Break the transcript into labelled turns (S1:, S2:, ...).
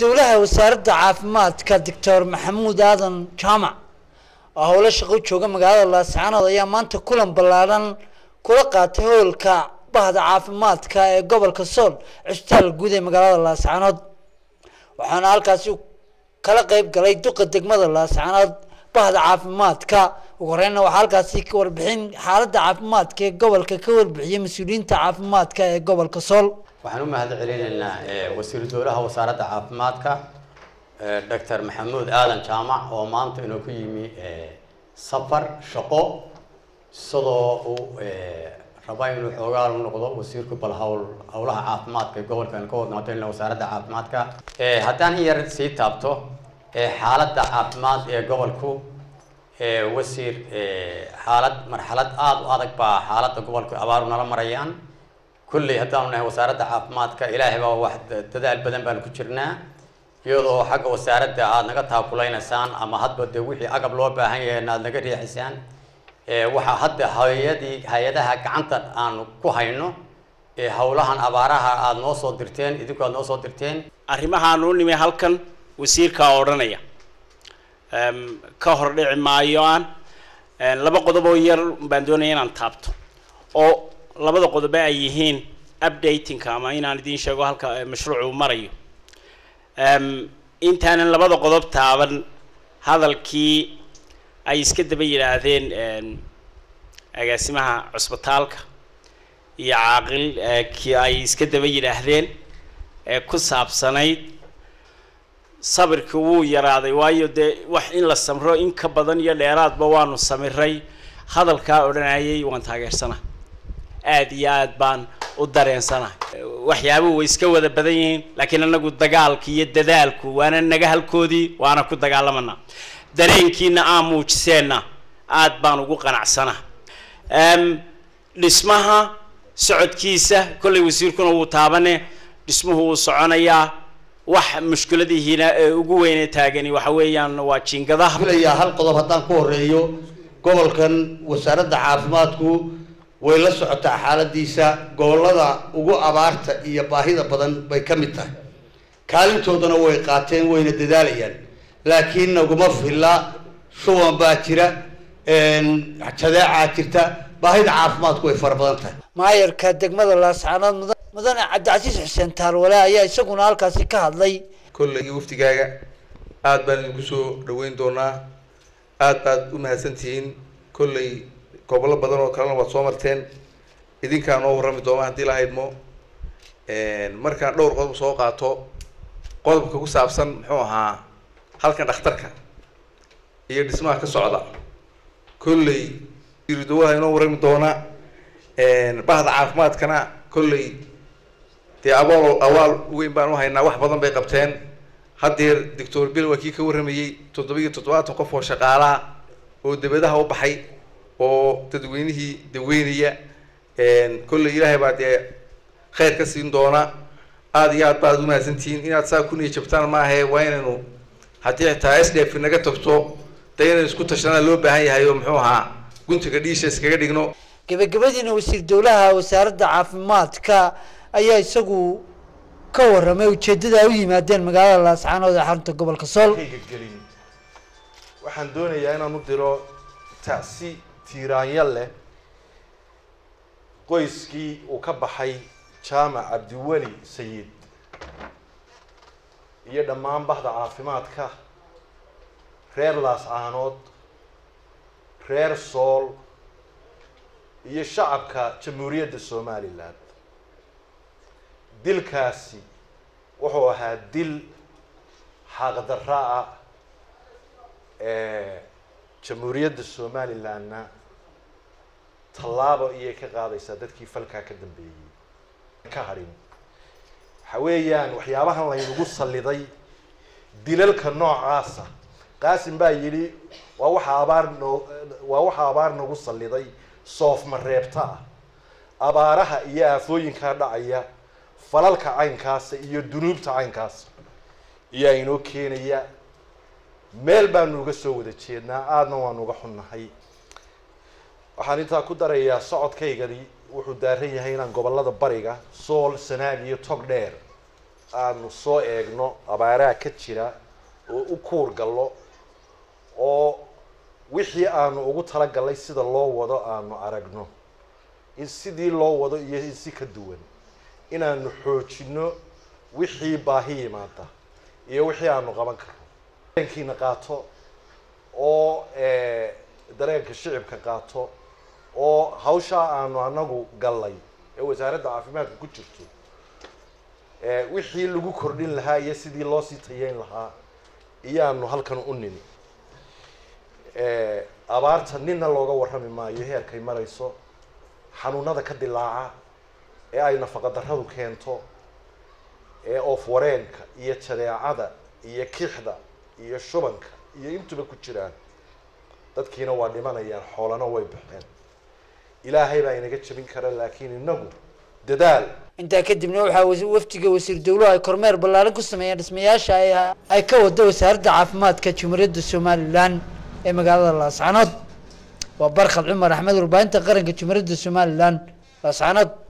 S1: dowlaha wasaaradda caafimaadka doctor maxamuud aadan jaamac oo howlo shaqo u jooga magaalada laascaanood ayaa maanta kulan ballaadhan kula qaatay howlka bahda caafimaadka ee gobolka sool cisbitaal guud ee magaalada laascaanood waxaana halkaasi kala qeyb galay duqa degmada laascaanood bahda caafimaadka ugu horeyna waxaa halkaasi ka warbixin xaaladda caafimaadka ee gobolka ka warbixiyay mas-uuliyiinta caafimaadka ee gobolka sool
S2: waxaan u mahad celinaynaa wasiiru dowlaha wasaaradda caafimaadka doctor maxamuud aadan jaamac oo maanta inuu ku yimi safar shaqo sidoo uu raba inuu xoogaal noqdo wasiirku bal hawl howlaha caafimaadka ee gobolkan ka wadnaato wasaaradda caafimaadka haddaan in yar sii taabto xaaladda caafimaad ee gobolku wasiir xaalad marxalad aada u adag baa xaaladda gobolku abaaru nala marayaan kulley haddaanu nahay wasaaradda caafimaadka ilaahay baa wax dadaal badan baanu ku jirnaa iyadoo xagga wasaaradda aada naga taakulaysaan ama hadba dee wixii agab loo baahan yahay aada naga riixisaan waxaa hadda hay-adii hay-adaha gacanta aanu ku hayno howlahan abaaraha aada noo soo dirteen idinku aada noo soo dirteen
S3: arrimahaan u nimi halkan wasiirkaa odhanaya ka hor dhici maayo aan laba qodob oo yar baan doonaya inaan taabto oo labada qodobe ay yihiin updatingka ama inaan idiin sheego halka mashruucu marayo intaanan labada qodob taaban hadalkii ay iska daba yidhaahdeen agaasimaha cusbitaalka iyo caaqil kii ay iska daba yidhaahdeen ee ku saabsanayd sabirkii wuu yaraaday waayo dee wax in la samro in ka badan iyo dheeraadba waanu samiray hadalkaa odhanayay waan taageersana aada iyo aad baan u dareensanahay waxyaabuhu way iska wada badan yihiin laakiin anagu dagaalka iyo dadaalku waana naga halkoodii waana ku dagaalamanaa dareenkiina aan muujiseenna aad baan ugu qanacsana dhismaha socodkiisa kollay wasiirkuna wuu taabane dhismuhu wuu soconayaa wax mushkiladihiina ee ugu weyne taagani waxa weeyaan waa jiingadaha
S4: filayaa hal qodob haddaan ku horeeyo gobolkan wasaaradda caafimaadku way la socotaa xaaladiisa gobolada ugu abaarta iyo baahida badan bay ka mid tahay kaalintoodana way qaateen wayna dadaalayaan laakiin naguma filla shuban baa jira jadeecaa jirta baahida caafimaadku way fara badan tahay
S1: maayarka degmada laascaanood mudan mudane cabdicasiis xuseen taalwale ayaa isaguna halkaasi ka hadlay
S5: kolley wafdigaaga aada baan idinku soo dhaweyn doonaa aada baad u mahadsantihiin kolley gobollo badan oo kalena waad soo marteen idinkaa noo warrami doona haddii la haydmo markaan dhowr qodob soo qaato qodobka ku saabsan muxuu ahaa halkan dhakhtarka iyo dhismaha ka socda kolley iridowaha inoo warrami doona bahda caafimaadkana kolley dee abaal awaal weyn baan u haynaa wax badan bay qabteen haddeer doctor bill waa kii ka warramayey toddoba iyo toddobaatan qof oo shaqaalaha oo debadaha u baxay oo dadweynihii daweynaya kolley ilaahay baa dee khayr ka siin doona aada iyo aad baad u mahadsantihiin inaad saa ku niya jabtaan maahae waa inaynu haddii xitaa s d f naga tagto dee inaynu isku tashanaa loo baahan yahay oo muxuu ahaa guntiga dhiisha iskaga dhigno
S1: gabagabadiina wasiir dowlaha wasaaradda caafimaadka ayaa isagu ka warramay ujeeddada ay u yimaadeen magaalada laascaanood ee xarunta gobolka sool
S6: gelin waxaan doonayaa inaan u diro tacsi tiiraanya leh qoyskii uu ka baxay jaamac cabdiweli sayid iyo dhammaan bahda caafimaadka reer laascaanood reer sool iyo shacabka jamhuuriyadda somalilan dilkaasi wuxuu ahaa dil xaqdarra ah jamhuuriyadda somalilandna tallaabo iyay ka qaadaysaa dadkii falkaa ka dambeeyey ka hadhin waxa weeyaan waxyaabahan laynagu salliday dilalka noocaasa qaasim baa yidhi waa waxa abaar noo waa waxa abaar nagu salliday soofma reebta ah abaaraha iyo aafooyinkaa dhacaya falalka caynkaasa iyo dunuubta caynkaasa iyaa inoo keenaya meel baanu uga soo wada jeednaa aadna waanu uga xunnahay waxaan intaa ku darayaa socodkaygani wuxuu daaran yahay inaan gobolada bariga sool sanaag iyo tog dheer aanu soo eegno abaaraha ka jira oo u kuur gallo oo wixii aanu ugu talagalnay sida loo wado aanu aragno in sidii loo wado iyo in si ka duwan inaanu xoojino wixii baahi yimaada iyo wixii aanu qaban karno dareenkiina qaato oo dareenka shicibka qaato oo hawshaa aanu anagu gallay ee wasaaradda caafimaadka ku jirto wixii lagu kordhin lahaa iyo sidii loo sii tayeyn lahaa iyaanu halkan u nimi abaarta nina looga warrami maayo heerkay marayso xanuunada ka dilaaca ee ay nafaqadarradu keento ee oof wareenka iyo jadeecada iyo kixda iyo shubanka iyo intuba ku jiraan dadkiina waa dhimanayaan xoolana way baxeen ilaahay baa inaga jebin kara laakiin inagu dadaal
S1: intaa kadibna waxaa wasi- wafdiga wasiir dowluhu ay kormeer ballaaran ku sameeyeen dhismayaasha ay ay ka wada wasaaradda caafimaadka jumhuuriyadda somalilan ee magaalada laascanood waa barkhad cumar axmed warbaahinta qaranka jumhuuriyadda somalilan laascanood